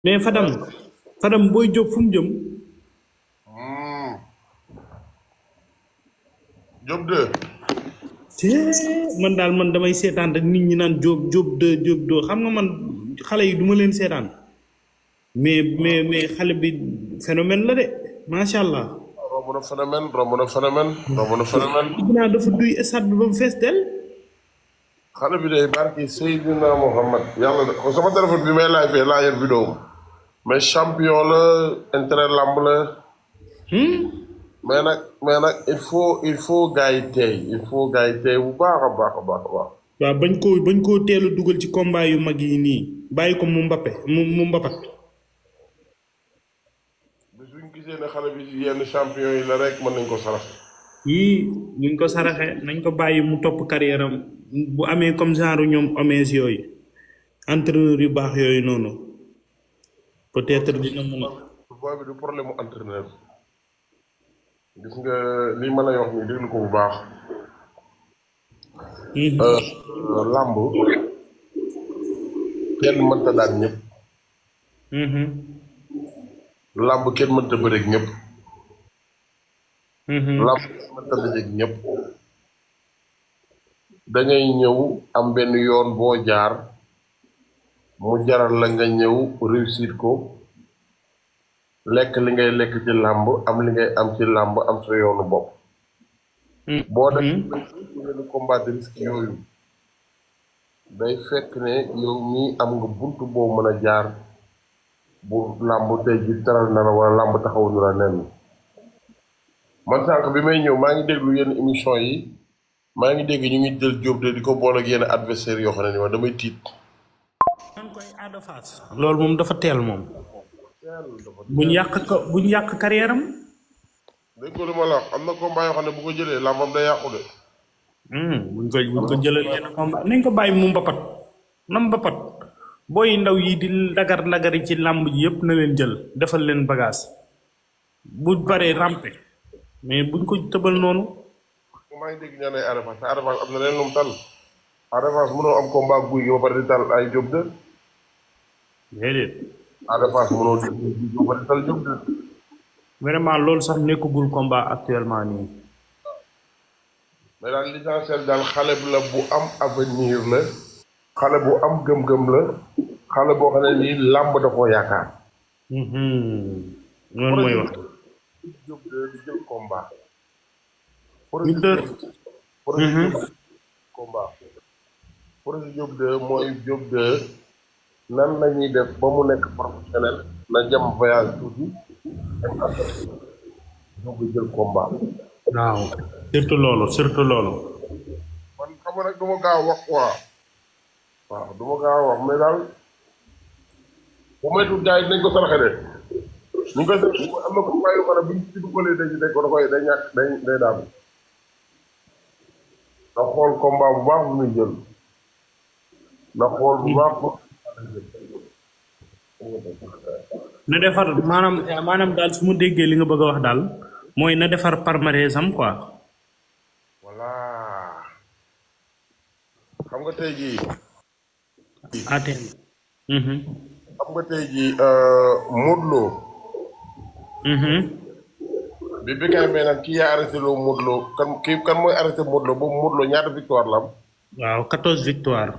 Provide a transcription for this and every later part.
mais Fadam Fadam booy jóg fu mu jëm Diop 2 te man daal man damay seetaan rek nit ñi naan jóob jóob de jóob doo xam nga man xale yi duma leen seetaan mais mais mais xale bi phénomène la de macha allah. romb na phénomène romb na phénomène romb na phénomène dinaa dafa duy stade bi ba mu fees del xale bi day barki Seydina Mohamed yàlla de sama téléphone bi may laaj fee laa yor vidéo mais champion la intérêt lamb la mais nag mais nag il faut il faut gars yi tey il faut gars yi tey bu baax a baax a baax a baax waaw bañ koo bañ koo teel a dugal ci combat yu mag yi nii bàyyi ko mu mbappe mu mu mbapat bis bu ñu gisee ne xale bi yenn champion yi la rek mën nañ ko sarax yii buñ ko saraxe nañ ko bàyyi mu topp carrière am bu amee comme genre ñoom omees yooyu entraîneur yu baax yooyu noonu peut-être dina mën a booy bi du problème mu entraîneur gis nga lii ma lay wax nii déglu ko bu baax Euh, làmb kenn mënta daan ñëpp Mhm. làmb kenn mënta bëreeg ñëpp Mhm. làmb kenn mënta dajeeg ñëpp da ngay ñëw am benn yoon boo jaar mu jaral la nga ñëw réussir ko lekk li ngay lekk ci làmb am li ngay am ci làmb am sa yoonu bopp boo def yenn combat de risque yooyu day fekk ne yow mii am nga bunt boo mën a jaar bu làmb tey ji taral na la wala làmb taxaw nu la nen man sànq bi may ñëw maa ngi déglu yenn émission yi maa ngi dégg ñu ngi jël Diop de di ko boole ak yenn adversaire yoo xam ne ni ma damay tiit man koy Ada Fass loolu moom dafa teel moom buñ yàq ko buñ yàq carrière am dégg ko li ma la wax am na combat yoo xam ne bu ko jëlee làmbam day yàqu de Hmm, buñ ko buñ ko jëlal yenn combat nañ ko bàyyi mu mbapat na mbapat booy ndaw yi di lagar lagari ci làmb ji yëpp na leen jël defal leen bagage bu baree rampe mais buñ ko tëbal noonu maa ngi dégg ñaan ay Ada Fass te Ada Fass am na leen lu mu tal Ada Fass mënoo am combat guy gi ba pare di tal ay Diop de déedéet Ada Fass mënoo di guy gi ba pare di tal Diop de vraiment loolu sax nekkagul combat actuellement nii mais daal l'essentiel daal xale bi la bu am avenir la xale bu am gëm-gëm la xale boo xam ne nii làmb da koo yaakaar Mhm. loolu mooy wax Diop de di jël combat Ñu dër. projet Diop combat projet Diop de mooy Diop de nan la ñuy def ba mu nekk professionnel na jam voyage tuuti doog a jël combat waaw surtout loolu surtout loolu man xam nga nag du ma gaaw a wax quoi waaw du ma gaaw a wax mais daal bu moytuwul gars yi dinañ ko saraxe de ñu ngi koy saraxe am na ko combat yoo xam ne bu ñu ci dugalee dañ dañ ko da koy day ñàkk day day daanu na xool combat bu baax bu muy jël na xool bu baax bu na defar maanaam maanaam daal su ma déggee li nga bëgg a wax daal mooy na defar palmarès am quoi voilà xam nga tey jii ATM. Mhm. xam nga tey jii Modou Lo Mhm. bi bi kay mee nag kii yaa arrêté loo Modou Lo kan kii kan mooy arrêté Modou Lo boobu Modou Lo ñaata victoire la am waaw 14 victoire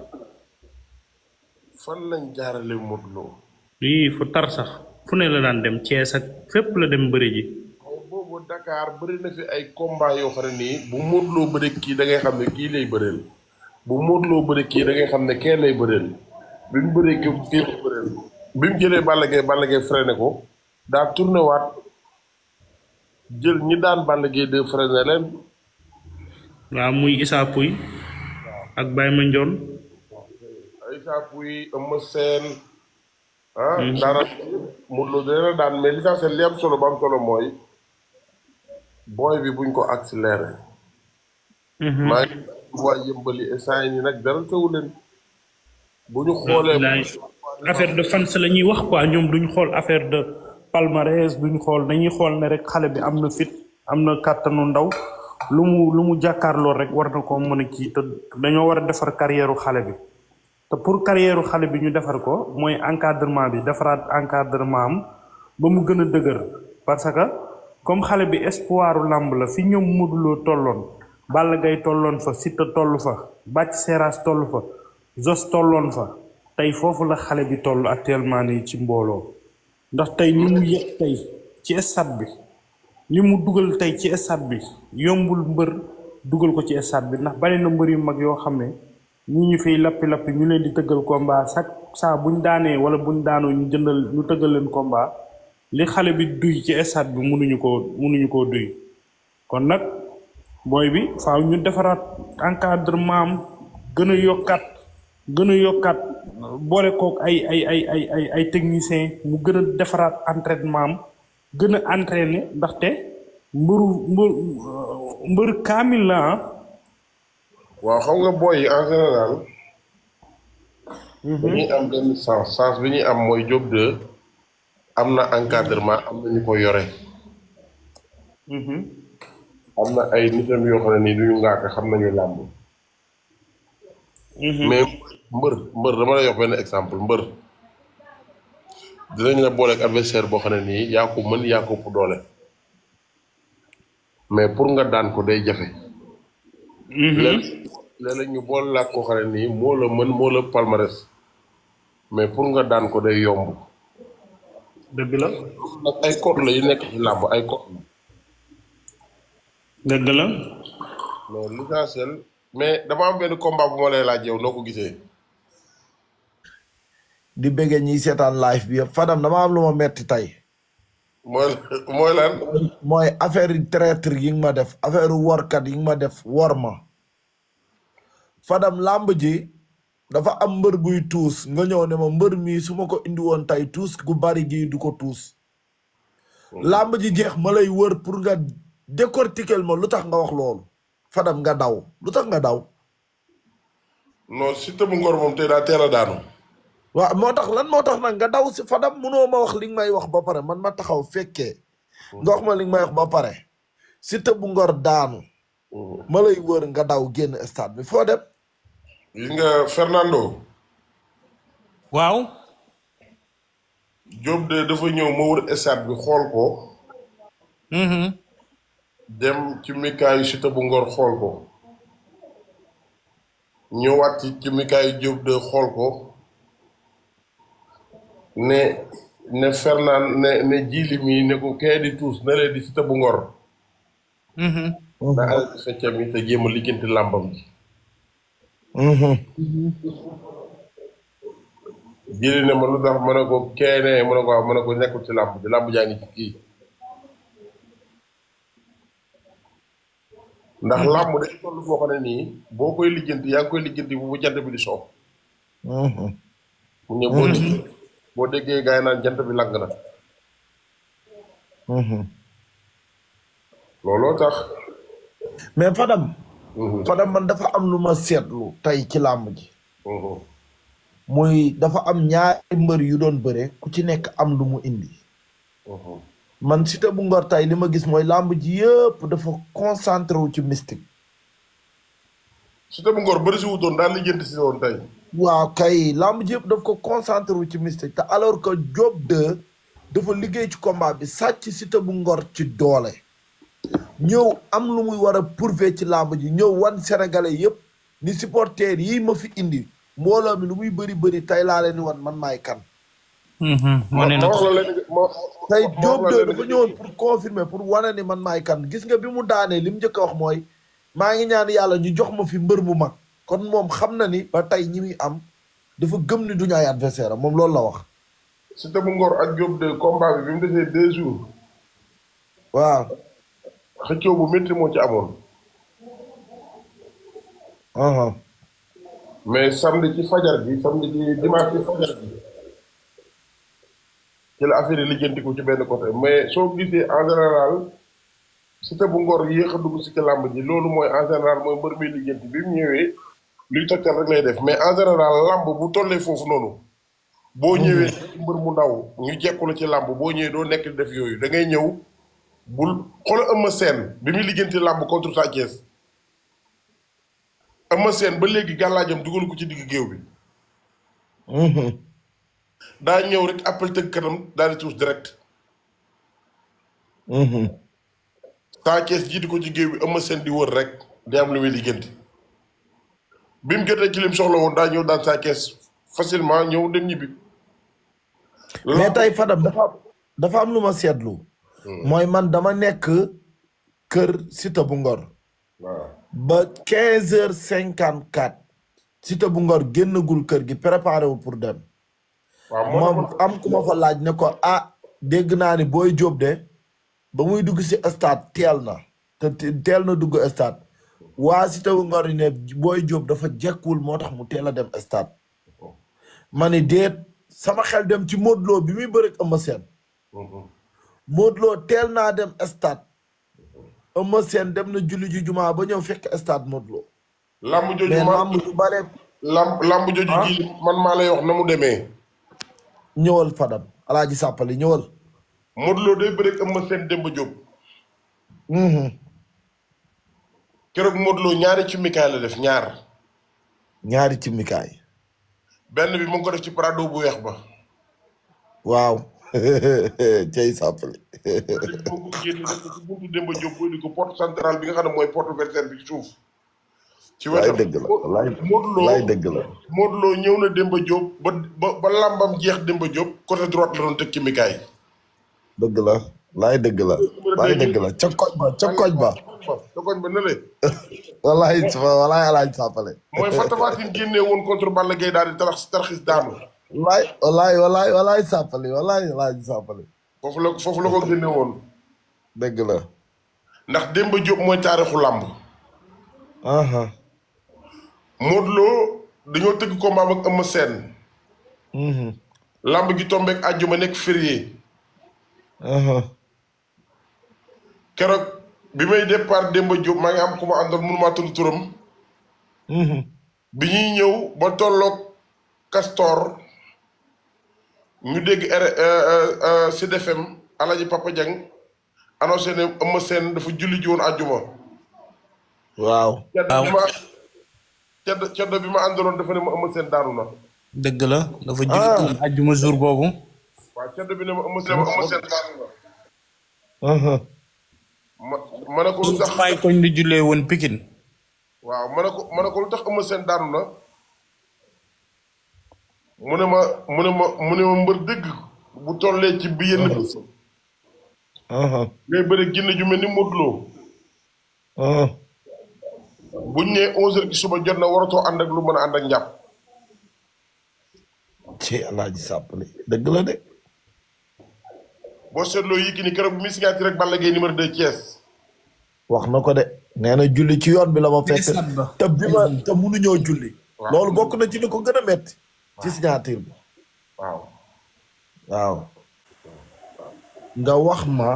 fan lañ jaarale Modou Lo lii fu tar sax fu ne la daan dem Thiès ak fépp la dem bëri ji mais boobu Dakar bëri na fi ay combat yoo xam ne nii bu Modou Lo bëri kii da ngay xam ne kii lay bëreel bu Modou Lo bëri kii da ngay xam ne kee lay bëreel bi mu bëree kii kii lay bëreel bi mu jëlee Balla Gaye Balla Gaye freiné ko daa tourné waat jël ñi daan Balla Gaye de freiné leen waaw muy Issa Pouye ak Baye Mandione ay saapu yi Eumeu Sène ah daana Modou Lo dina daan mais l'essentiel li am solo ba am solo mooy booy bi buñ ko accéléré Mhm. maa ngi waa yëmbali instant yi nii nag dara teewu leen bu ñu xoolee Laay affaire de fans la ñuy wax quoi ñoom duñ xool affaire de palmarès duñ xool dañuy xool ne rek xale bi am na fit am na kàttanu ndaw lu mu lu mu jàkkaarloo rek war na ko mën a kii te dañoo war a defar carrière xale bi te pour carrière xale bi ñu defar ko mooy encadrement bi defaraat encadrement am ba mu gën a dëgër parce que comme xale bi espoiru làmb la fi ñoom Modou Lo tolloon Balla Gaye tolloon fa Siteu toll fa Bathie Seras toll fa Zos tolloon fa tey foofu la xale bi toll actuellement nii ci mbooloo ndax tey ni mu yëg tey ci stade bi li mu dugal tey ci stade bi yombul mbër dugal ko ci stade bi ndax bari na mbër yu mag yoo xam ne ñi ñu fiy lappi-lappi ñu leen di tëggal combat chaque saa buñ daanee wala buñ daanoo ñu jëndal ñu tëggal leen combat li xale bi duy ci stade bi mënuñu koo mënuñu koo duy kon nag booy bi faaw ñu defaraat encadrement am gën a yokkaat gën a yokkaat boole kook ay ay ay ay ay ay technicien mu gën a defaraat entraînement am gën a entraîner ndaxte mbëru mbër mbër kaamil la ah waaw xam nga booy yi en général dañuy am benn sens sens bi ñuy am mooy Diop 2 am na encadrement am na ñu ko yore am na ay nitam yoo xam ne nii duñu ngaaka xam nañu làmb mais mbër mbër dama lay jox benn exemple mbër dinañ la booleeg adversaire boo xam ne nii yaa ko mën yaa ko ëpp doole mais pour nga daan ko day jafe léeg léeg ñu boole laa koo xam ne nii moo la mën moo la palmarès mais pour nga daan ko day yomb dëgg la nag ay code la yu nekk ci làmb ay code la dëgg la mais l'essentiel mais dama am benn combat bu ma lay laaj yow noo ko gisee di bëggee ñiy seetaan live bi yëpp Fadam dama am lu ma metti tey mooy mooy lan mooy affaire yi traître yi nga ma def affaire workat yi nga ma def wor ma Fadam làmb ji dafa am mbër buy tuus nga ñëw ne ma mbër mii su ma ko indi woon tey tuus gu bari gii du ko tuus làmb ji jeex ma lay wër pour nga décortiquer ma lu tax nga wax loolu Fadam nga daw lu tax nga daw non Siteu bu Ngor moom tey daa teel a daanu waaw moo tax lan moo tax nag nga daw si Fadam munoo ma wax li nga may wax ba pare man ma taxaw fekkee nga wax ma li nga may wax ba pare Siteu bu Ngor daanu ma lay wër nga daw génn stade bi foo dem gis nga Fernando waaw Diop de dafa ñëw ma wër stade bi xool ko dem ci mikaayu Siteu bu Ngor xool ko ñëwaat ci ci mikaayu Diop de xool ko ne ne Fernand ne ne jili mi ne ko kee di tuus na lee di Siteu bu Ngor na ale di feccam yi te jéem a lijjanti làmbam ji jili ne ma lu tax ma ne ko kee ne ma ne ko waaw ma ne ko nekkul ci làmb ji làmb jaa ngi ci kii ndax làmb day toll foo xam ne nii boo koy lijjanti yaa ngi koy lijjanti bu jant bi di soow mu ne boo déggee boo déggee gars yi naan jant bi lang na looloo tax mais Fadam Fadam man dafa am lu ma seetlu tey ci làmb ji muy dafa am ñaari mbër yu doon bëre ku ci nekk am lu mu indi man Siteu bu Ngor tey li ma gis mooy làmb ji yëpp dafa concentré wu ci mystique Siteu bu Ngor bëri si wutoon daal lijjanti si woon tey waaw kay làmb ji yëpp daf ko concentré wu ci mystique te alors que Diop 2 dafa liggéey ci combat bi sàcc Siteu bu Ngor ci doole ñëw am lu muy war a prouver ci làmb ji ñëw wan sénégalais yëpp ni supporters yi ma fi indi mbooloo mi lu muy bëri bëri tey laa leen di wan man maay kan wane na ma ko wax la leen ma tey ma Diop wax la 2 leen dafa ñëwoon pour confirmer pour wane ni man maay kan gis nga bi mu daanee li mu njëkk a wax mooy maa ngi ñaan yàlla ñu jox ma fi mbër mu mag kon moom xam na ni ba tey ñi muy am dafa gëm ni duñu ay adversaire am moom loolu la wax Siteu bu Ngor ak Diop de combat bi bi mu desee deux jours waaw xëccoo bu métti moo ci amoon aha mais samedi ci fajar bi samedi ci dimanche ci fajar bi ci la affaire yi lijjantiku ci benn côté mais soo gisee en général Siteu bu Ngor yéex a dugg si ci làmb ji loolu mooy en général mooy mbër mi lijjanti bi mu ñëwee luy tëkkal rek lay def mais en général làmb bu tollee foofu noonu boo ñëwee ci mbër mu ndaw ñu jekku la ci làmb boo ñëwee doo nekk di def yooyu da ngay ñëw bul xoolal Eumeu Sène bi muy lijjanti làmb contre Sa Thiès Eumeu Sène ba léegi gàllaajam dugalu ko ci digg géew bi Mhm. daa ñëw rek appel tëgg kanam daal di tuus direct Mhm. Sa Thiès jiitu ko ci géew bi Eumeu Sène di wër rek di am lu muy liggéenti bi mu jotee ci lim soxla woon daa ñëw daan Sa Thiès facilement ñëw dem ñibbi mais tey Fadam dafa am dafa am lu ma seetlu. mooy man dama nekk kër Siteu bu Ngor. waaw ba quinze heures cinquante quatre. Siteu bu Ngor génnagul kër gi préparé wu pour dem. waaw moo moom taxoon am ku ma fa laaj ne ko ah dégg naa ni booy jóob de ba muy dugg si stade teel na te te- teel na dugg stade waa Siteu bu Ngor yi ne booy jóob dafa jekkul moo tax mu teel a dem stade ma ni déet sama xel dem ci Modou Lo bi muy bëreeg Eumeu Sène Modou Lo teel naa dem stade Eumeu Sène dem na julli ji jumaa ba ñëw fekk stade Modou Lo lamb jooju mais ma lamb ju bare lamb lamb jooju Ah. ji man maa lay wax na mu demee ñëwal Fadam alaaji sàppali ñëwal Modou Lo day bëreeg Eumeu Sène Demba Diop Mhm. keroog Modou Lo ñaari ci mikaay la def ñaar ñaari ci mikaay benn bi mu ngi ko def ci prado bu weex ba waaw cey sàppali moo ko génne def ko ci buntu Demba Diop booy di ko porte centrale bi nga xam ne mooy porte versaire bi ci suuf ci laay wetam dëgg la laay Modou Lo laay dëgg la Modou Lo ñëw na Demba Diop ba ba ba lambam jeex Demba Diop côté droite la doon teg ci mikaay dëgg la laay dëgg la laay dëgg la ca koñ ba ca koñ ba sa koñ ba ne le walaay walaay alaaj sàppale mooy fa Tapha Tine génnee woon contre Balla Gaye daal di tarax tarxis daanu walaay walaay walaay walaay sàppali walaay alaaj sàppali foofu la foofu la ko génne woon dëgg la ndax Demba Diop mooy taarixu làmb aha Modou Lo dañoo tëgg combat ak Eumeu Sène mhm làmb gi tombeek àjjuma nekk férié aha keroog bi may départ Demba Diop maa ngi am ku ma àndoon mënumaa tudd turam mhm bi ñuy ñëw ba tolloog Castor ñu dégg R Sud FM Alaji Papa Dieng annoncé ne Eumeu Sène dafa julli ji woon àjjuma waaw cedd bi ma cedd cedd bi ma àndaloon dafa ne ma Eumeu Sène daanu na dëgg la dafa julli àjjuma jour boobu waaw cedd bi ne ma Eumeu Sène Eumeu Sène daanu na aha ma ma ne ko lu tax may koñ di jullee woon Pikine waaw ma ne ko ma ne ko lu tax Eumeu Sène daanu na mu ne ma mu ne ma mu ne ma mbër dëgg bu tollee ci bi yenn bés aha ngay bëri ginne ju mel ni Modou Lo aha buñ nee onze heures ci suba jot na waratoo ànd ak lu mën a ànd ak njàpp ci alaaji sàppali dëgg la de boo seetloo yi ki ni keroog bi muy signature rek Balla Gaye numéro 2 Thiès wax na ko de nee na julli ci yoon bi la ma fekk stade ba. te bi ma te munuñoo julli Waaw. loolu bokk na ci li ko gën a metti ci signature bi waaw waaw nga wax ma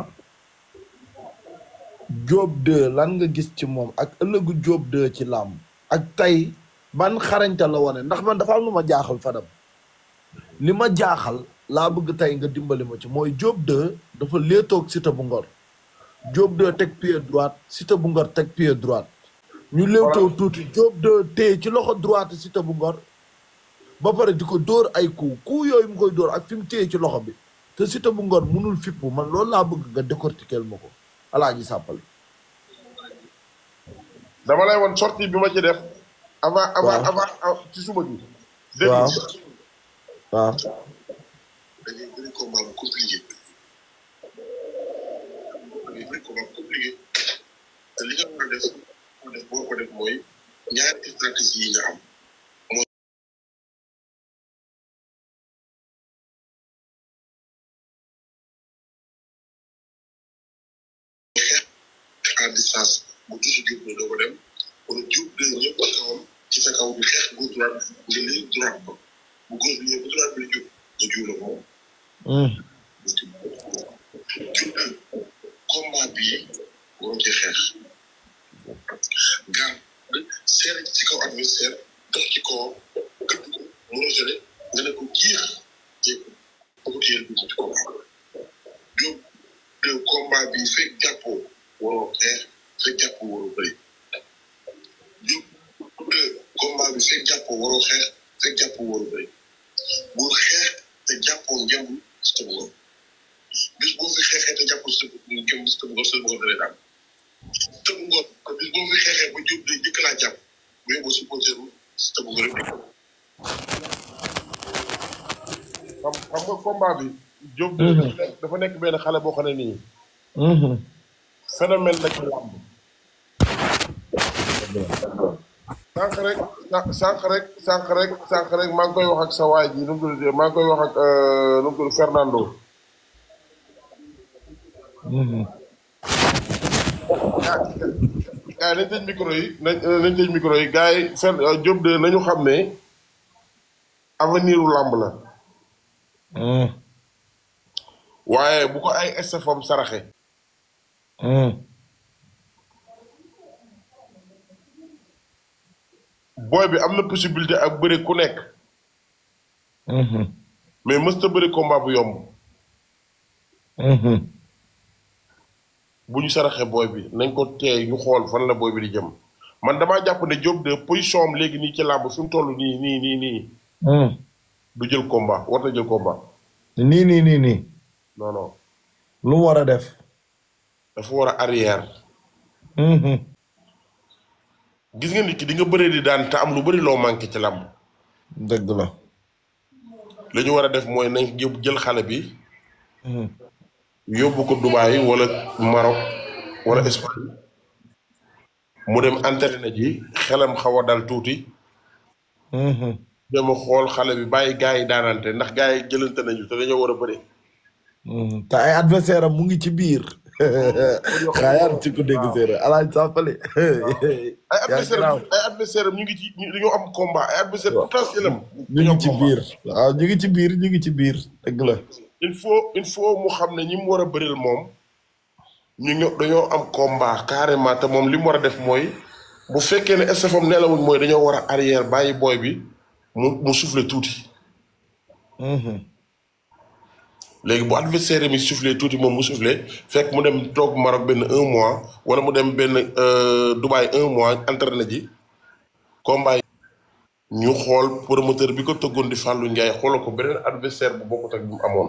Diop 2 lan nga gis ci moom ak ëllëgu Diop 2 ci làmb ak tey ban xarañta la wane ndax man dafa am lu ma jaaxal Fadam li ma jaaxal laa bëgg tey nga dimbali ma ci mooy Diop 2 dafa léetoog Siteu bu Ngor Diop 2 teg pied droite Siteu bu Ngor teg pied droite ñu léewtoo tuuti Diop 2 téye ci loxo droite Siteu bu Ngor ba pare di ko dóor ay coup coup yooyu mu koy dóor ak fi mu téye ci loxo bi te Siteu bu Ngor munul fippu man loolu laa bëgg nga décortiquer ma ko alaaji sàppali dama lay woon sortie bi ma ci def avant avant Waaw. avant ah, ci suba gi dégg waaw nga waaw dañuy bëri combat bu compliqué dañuy bëri combat bu compliqué te li nga war a def ko def boo ko def mooy ñaari stratégie yi nga am mooy xeex à distance bu tuuti jub ne doo ko dem wala jub de ñëpp a kawam ci sa kaw bi xeex gauche droite nga lii droite ba bu gauche bi ñëw bu droite bi jub nga jub la moom jub combat bii waroo ci xeex garde seere ci kaw adversaire dox ci kaw këpp ko mu rejeté nga ne ko jiix jéego ba ko téyel bi ci combat jub de combat bi fekk jàppoo waroo xeex fekk jàppoo waroo bëri jub de combat bi fekk jàppoo waroo xeex fekk jàppoo waroo bëri bul xeex te jàppoo ngeen Siteu bu Ngor bis boo fi xeexee te jàppoo Siteu bu ngeen Siteu bu Ngor Siteu bu Ngor da lay daan Siteu bu Ngor te bis boo fi xeexee ba jóg day jëkk laa jàpp bu yóbbu supporter Siteu bu Ngor rek xam xam nga combat bi. Diop de dafa nekk benn xale boo xam ne nii. phénomène la ci làmb. sànq rek sànq rek sànq rek sànq rek maa ngi koy wax ak sa waay ji nu mu tudd maa ngi koy wax ak nu mu tudd Fernando. gars yi nañ tëj micro yi nañ nañ tëj micro yi gars yi Fer Diop de nañu xam ne avenir u làmb la. waaye bu ko ay estafam saraxe. booy bi am na possibilité ak bëri ku nekk. mais mësta bëri combat bu yomb. bu ñu saraxe booy bi nañ ko teey ñu xool fan la booy bi di jëm man damaa jàpp ne Diop de position am léegi nii ci làmb fi mu toll nii nii nii nii. du jël combat war na jël combat. nii nii nii nii. non non. lu mu war a def. dafa war a arrière. gis nga nit ki di nga bëree di daan te am lu bëri loo manqué ci làmb. dëgg la. li ñu war a def mooy nañ jël xale bi. yóbbu ko Dubaï wala Maroc wala Espagne. mu dem entraîné ji xelam xaw a dal tuuti. dem a xool xale bi bàyyi gars yi daanante ndax gars yi jëlante nañu te dañoo war a bëri. te ay adversaire am mu ngi ci biir. xaaral ci ko dégg séeréer alaaj sàppale. ay adversaire am ay adversaire am ñu ngi ci dañoo am combat ay adversaire potentiel am. ñu ngi ci biir waaw ñu ngi ci biir ñu ngi ci biir dëgg la. il faut il faut mu xam ne ñi mu war a bëril moom ñu ñëw dañoo am combat carrément te moom li mu war a def mooy bu fekkee ne estafam nelawuñ mooy dañoo war a arrière bàyyi booy bi mu mu souffler tuuti. léegi bu adversaire mi soufflé tuuti moom mu soufflé fekk mu dem toog Maroc benn un mois wala mu dem benn Dubaï un mois entraîné ji combat ñu xool promoteur bi ko tëggoon di Fallou Ndiaye xoolal ko beneen adversaire bu bokkut ak bi mu amoon.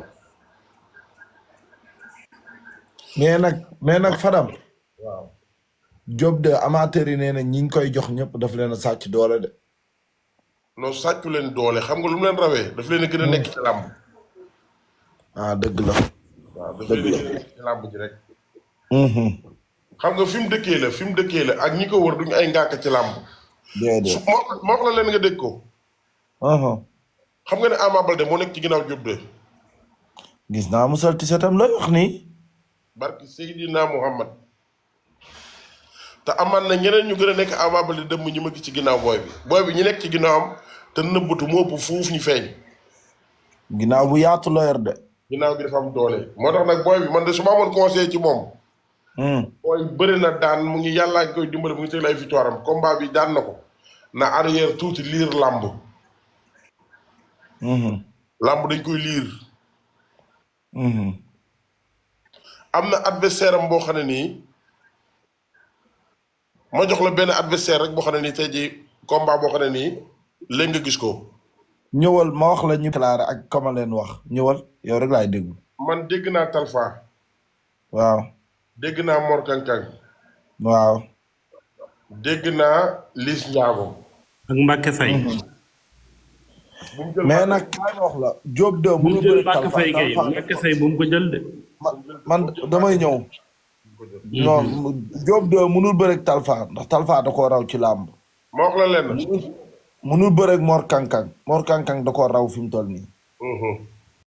mais nag mais nag Fadam. waaw. Diop de amateur yi nee na ñi ngi koy jox ñëpp daf leen a sàcc doole de. non sàccu leen doole xam nga lu mu leen rawee daf leen a gën a nekk ci làmb. ah dëgg la. waaw daf leen a gën a nekk ci làmb ji rek. xam nga fi mu dëkkee la fi mu dëkkee la ak ñi ko wër duñu ay ngàkk ci làmb. su déedéet. moo moo wax la leen nga dégg ko. Uh-huh. xam nga ne Ama Baldé moo nekk ci ginnaaw Diop de. gis naa mu sol tisetam lay wax nii. barki Seydina Muhammad te amaan na ñeneen ñu gën a nekk Ama Baldé dem ñu ma gis ci ginnaaw booy bi booy bi ñu nekk ci ginnaawam te nëbbatu moo ëpp fuuf ñu feeñ ginnaaw bu yaatu la yor de. ginnaaw gi dafa am doole moo tax nag booy bi man de su ma amoon conseil ci moom Hmm. booy bëri na daan mu ngi yàllaa ngi koy dimbali mu ngi teg ay victoire am combat bi daan na ko na arrière tuuti liir làmb Mhm. làmb dañ koy liir Mhm. am na adversaire am boo xam ne nii ma jox la benn adversaire rek boo xam ne nii tey jii combat boo xam ne nii léegi nga gis ko ñëwal ma wax la ñu déclaré ak kama leen wax ñëwal yow rek laay déglu. man dégg naa Talfa waaw. dégg naa Mor Kankang waaw. dégg naa Liss Ndiago ak Mbacke Faye. bu mu jël mais nag kaay ma wax la Diop de bu mu mënu jël bëri Mbacke Talfa Faye kay Talfa Mbacke Faye bu mu ko jël de. man man damay ñëw. non Diop de mënul bëri Talfa ndax Talfa da koo raw ci làmb. ma wax la lenn mënul bëri Mor Kankang Mor Kankang da koo raw fi mu toll nii. Mhm.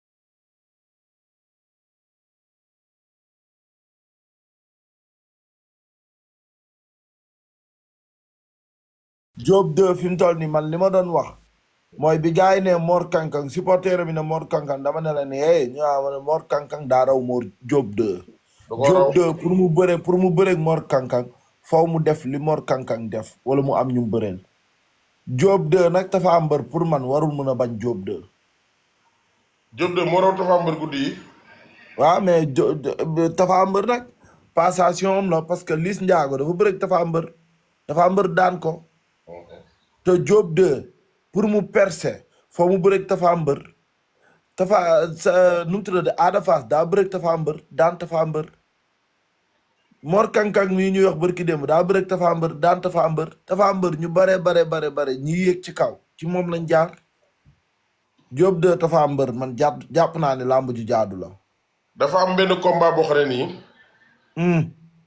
Diop de fi mu toll nii man li ma doon wax mooy bi gars yi ne Mor Kankang supporter bi ne Mor Kankang dama ne la ne hey ñu naan ma ne Mor Kankang daa raw Mor Diop de. da koo raw Diop de pour mu bëre pour mu bëreeg Mor Kankang faw mu def li Mor Kankang def wala mu am ñu mu bëreel. Diop de nag dafa am mbër pour man warul mën a bañ Diop de. Diop de moo raw Tapha Mbeur guddi yi waaw mais jo Tapha Mbeur nag passation am la parce que Liss Ndiago dafa bëreeg Tapha Mbeur Tapha Mbeur daan ko. te Diop 2 pour mu percer foo mu bëreeg Tafa Mbër Tafa sa nu mu tuddati Ada Fass daa bëreeg Tafa Mbër daan Tafa Mbër Mor Kankang mii ñuy wax bërki démb daa bëreeg Tafa Mbër daan Tafa Mbër Tafa Mbër ñu bare bare bare bare ñi yéeg ci kaw ci moom lañ jaar Diop de Tafa Mbër man jàpp jàpp naa ne làmb ju jaadu la dafa am benn combat boo xam ne nii Hmm.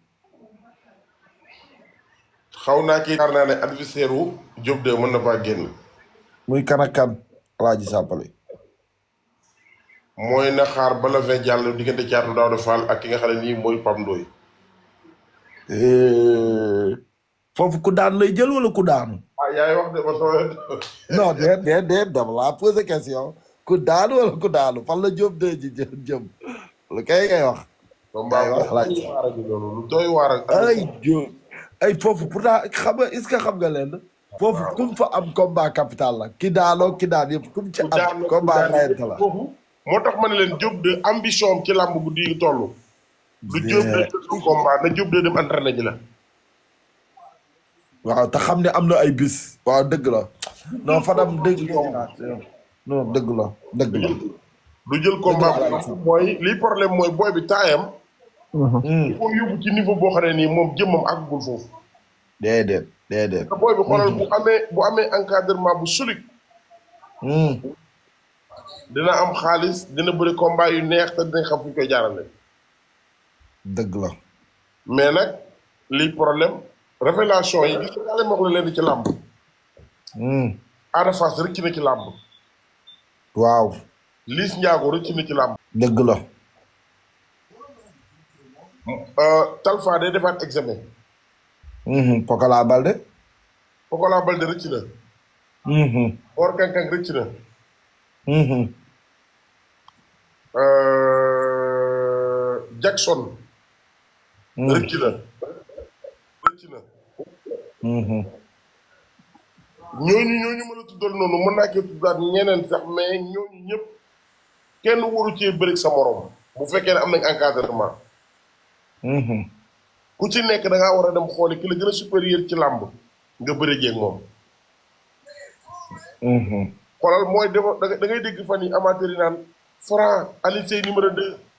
xaw naa kii yaakaar naa ne adversaire wu Diop de mën na faa génn muy kan ak kan Alaaji Sàppale mooy na xaar bala fee jàll diggante caatu Daawda Fall ak ki nga xam ne nii mooy Pam Ndoy Eh, foofu ku daan lay jël wala ku daanu ah yaay wax de ba soo non déet déet déet dama laa posé question ku daanu wala ku daanu fan la Diop de ji jëm jëm lu kay ngay wax combat Ay, wax bu laaj. doy waar ak loolu lu doy waar ak ay Diop ay foofu pourtant xam nga est-ce que xam nga leen foofu kum fa am combat capital la ki daanoo ki daan yëpp kum ci ku am daan combat rayante la foofu moo tax ma ne leen Diop de ambition am ci làmb bu di toll du Diop de du combat na Diop de dem entraîné ji la waaw te xam ne am na ay bis waaw dëgg la non Fadam dëgg non dëgg la dëgg la du jël combat Dëgg la, bu mooy li problème mooy booy bi taayam Hmm. foo yóbbu ci niveau boo xam ne nii moom jëmmam àggul foofu déedéet déedéet te booy bi xoolal bu amee bu amee encadrement bu solide Hmm. dina am xaalis dina bëri combat yu neex te dinañ xam fu ñu koy jaarale dëgg la mais nag lii problème révélation yi gis nga wax la leen ci làmb Hmm. Ada Fass rëcc na ci làmb waaw Liss Ndiago rëcc na ci làmb dëgg la Euh, Talfa day defaat examen Mhm. Pokola Balde Pokola Balde rëcc na Mhm. Mor Kankang rëcc na Mhm. Euh, Jackson Mhm. rëcc na rëcc na Mhm. ñooñu ñooñu mën a tuddal noonu mën naa cee tuddaat ñeneen sax mais ñooñu ñëpp kenn waru cee bëri sa morom bu fekkee ne am nañ encadrement Mhm. ku ci nekk da ngaa war a dem xooli ki la gën a supérieur ci làmb nga bëre jeeg moom Mhm. xoolal mooy defa da ngay da ngay dégg fan yi amateur yi naan Franc Alioune Seye numéro 2